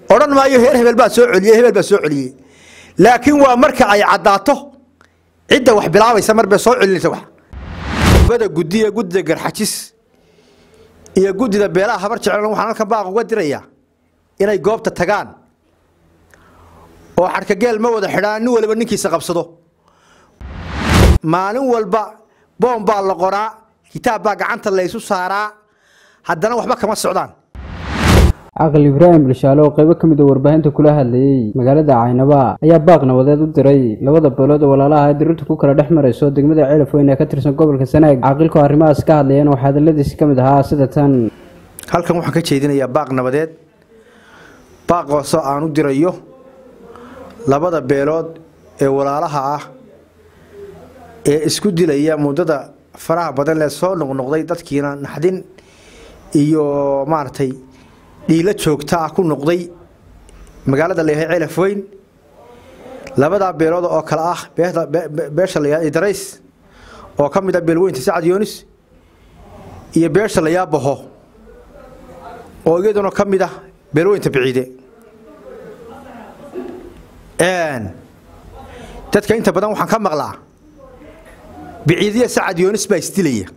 odhan maayo heer hebel baa soo celiyey hebel baa soo celiyey laakiin waa marka ay caddaato cidda wax bilaabaysa marbay soo celinaysa wax bada guddiya guddida garxajis iyo guddida beelaha habar jeclan waxaan halkan baaq uga dirayaa inay goobta tagaan oo xadhkageel ma wada xidhaan nin waliba ninkiisa qabsado maalin walba boom baa la qoraa kitaab baa gacanta laysu saaraa haddana waxba kama socdaan caqal ibraahim bilshaale oo qaybo ka mid a warbaahinta kula hadlayey magaalada caynaba ayaa baaq nabadeed u diray labada beelood oo walaalaha ay dirirtu ku kala dhex marayso degmada ceelaf weyn ee ka tirsan gobolka sanaag caaqilkoo arrimahaas ka hadlayeen waxaa hadaladiisi ka mid ahaa sida tan halkan waxaan ka jeedinayaa baaq nabadeed baaqoosoo aan u dirayo labada beelood ee walaalaha ah ee isku dilaya muddada faraha badan lee soo noqnoqday dadkiina naxdin iyo maaragtay dhiilo joogta ah ku noqday magaalada layahay ceelaf weyn labadaa beelood oo kale ah beesha layahay idarays oo ka mid ah beelweynta sacad yoonis iyo beesha layaa baho oo iyaduna ka mid ah beelweynta biciide dadka inta badan waxaan ka maqlaa biciidiya sacad yoonis baa isdilaya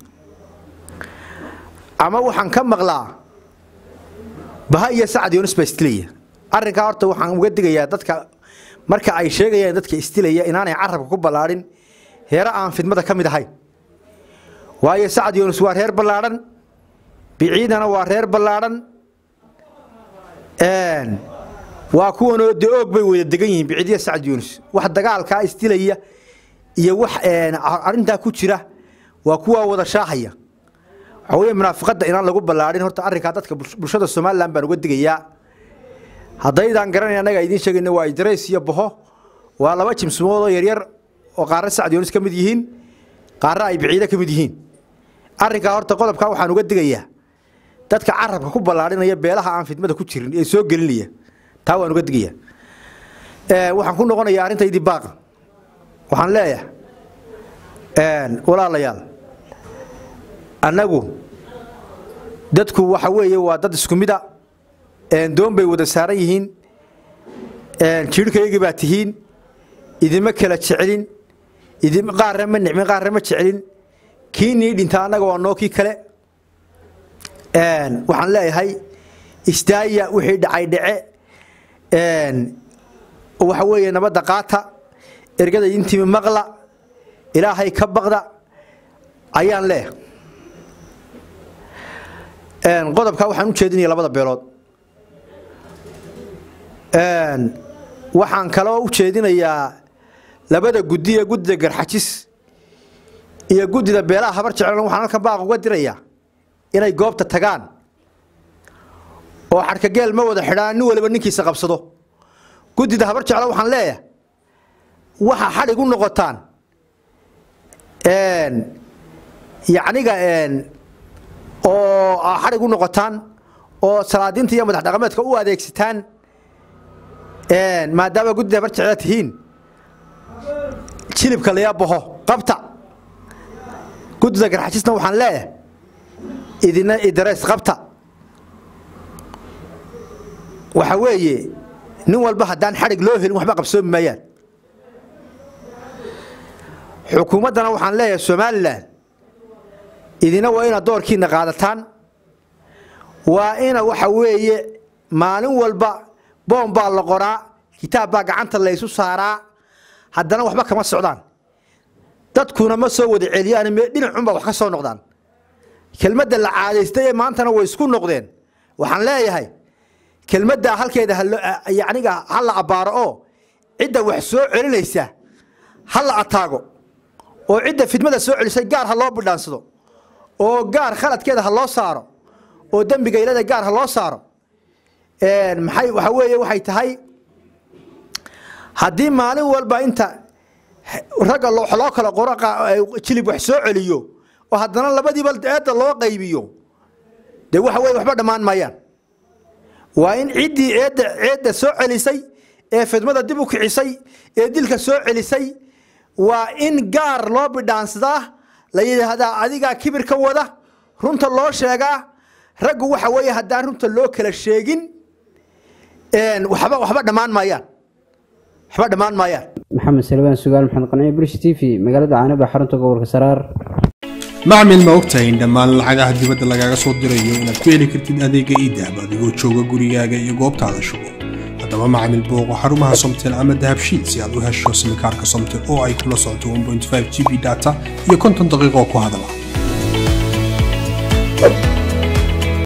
ama waxaan ka maqlaa baha iyo sacad yoonis baa isdilaya arrinkaa horta waxaan uga digayaa dadka marka ay sheegayaan dadka isdilaya inaanay carabka ku ballaadhin heere aan fidmada ka mid ahayn waayo sacad yoonis waa reer ballaadhan biciidana waa reer ballaadhan waa kuwanoo de oog bay wada degan yihiin biciidiya sacad yoonis wax dagaalkaa isdilaya iyo wax arrintaa ku jira waa kuwaa wada shaahaya waxaa weeye munaafiqadda inaan lagu ballaadhin horta arrinkaa dadka bulshada somalilan baan uga digayaa haddaydaan garanay annaga idiin sheegayna waa idarays iyo baho waa laba jimsimood oo yaryar oo qaarna sacad yoonis ka mid yihiin qaarna ay biciide ka mid yihiin arrinkaa horta qodobkaa waxaan uga digayaa dadka carabka ku ballaadhinaya beelaha aan fidmada ku jirin ee soo gelinaya taa waan uga digayaa waxaan ku noqonayaa arrintaydii baaqa waxaan leeyahay walaalayaal annagu dadku waxa weeye waa dad isku mida doon bay wada saaran yihiin jiirhkaygii baa tihiin idima kala jecelin qaarna ma nicmin qaarna ma jecelin kii nii dhinta annaga waa noo kii kale waxaan leeyahay istaaya wixii dhacay dhace waxa weeye nabadda qaata ergada intimi maqla ilaahay ka baqda ayaan leeyahay qodobkaa waxaan u jeedinaya labada beelood waxaan kaloo u jeedinayaa labada guddiya guddida garxajis iyo guddida beelaha habar jeclan waxaan halkan baaq uga dirayaa inay goobta tagaan oo xadhkageel ma wada xidhaan nin waliba ninkiisa qabsado guddida habar jecla waxaan leeyahay waxa xadhig u noqotaan yacniga oo xadhig u noqotaan oo salaadiinta iyo madax dhaqameedka u adeegsataan maadaama guddida habar jecla tihiin jilibka layaa baho qabta guddida garxajisna waxaan leeyahay idina idarays qabta waxa weeye nin walba haddaan xadhig loo helin waxba qabsoomi maayaan xukuumaddana waxaan leeyahay somalilan idina waa inaad doorkiina qaadataan waa ina waxa weeye maalin walba boom baa la qoraa kitaab baa gacanta laysu saaraa haddana waxba kama socdaan dadkuna ma soo wada celiyaan dhinacunbaa wax ka soo noqdaan kelmadda la caadaystay ee maantana way isku noqdeen waxaan leeyahay kelmaddaa halkeeda yaniga ha la abbaaro oo cidda wax soo celinaysa ha la ataago oo cidda fidmada soo celisay gaar ha loo bidhaansado oo gaar khaladkeeda ha loo saaro oo dembiga ilada gaar ha loo saaro maxay waxa weeye waxay tahay haddii maalin walba inta ragga loo kala qoro jilib wax soo celiyo oo haddana labadiiba eedda loo qaybiyo dee waxa weye waxba dhammaan maayaan waa in ciddii eedda eedda soo celisay ee fidmada dib u kicisay ee dilka soo celisay waa in gaar loo bidhaansadaa la yidhaahdaa adigaa kibir ka wada runta loo sheegaa raggu waxa weeye haddaan runta loo kala sheegin waxba waxba dhammaan maayaan waxba dhammaan maayaan maxamed salbaan sugaal maxamed qanciye brish t v magaalada caanaba xarunta gobolka saraar macmil ma ogtahay in dhammaan lacagaha dibadda lagaaga soo dirayo inaad ku heli kartid adeega iidahab adigoo jooga gurigaaga iyo goobtaada shugo haddaba macmil booqo xarumaha somtel ama dahabshiil si aad u hesho simikaarka somtel oo ay kula socoto g b data iyo konton daqiiqo ku hadala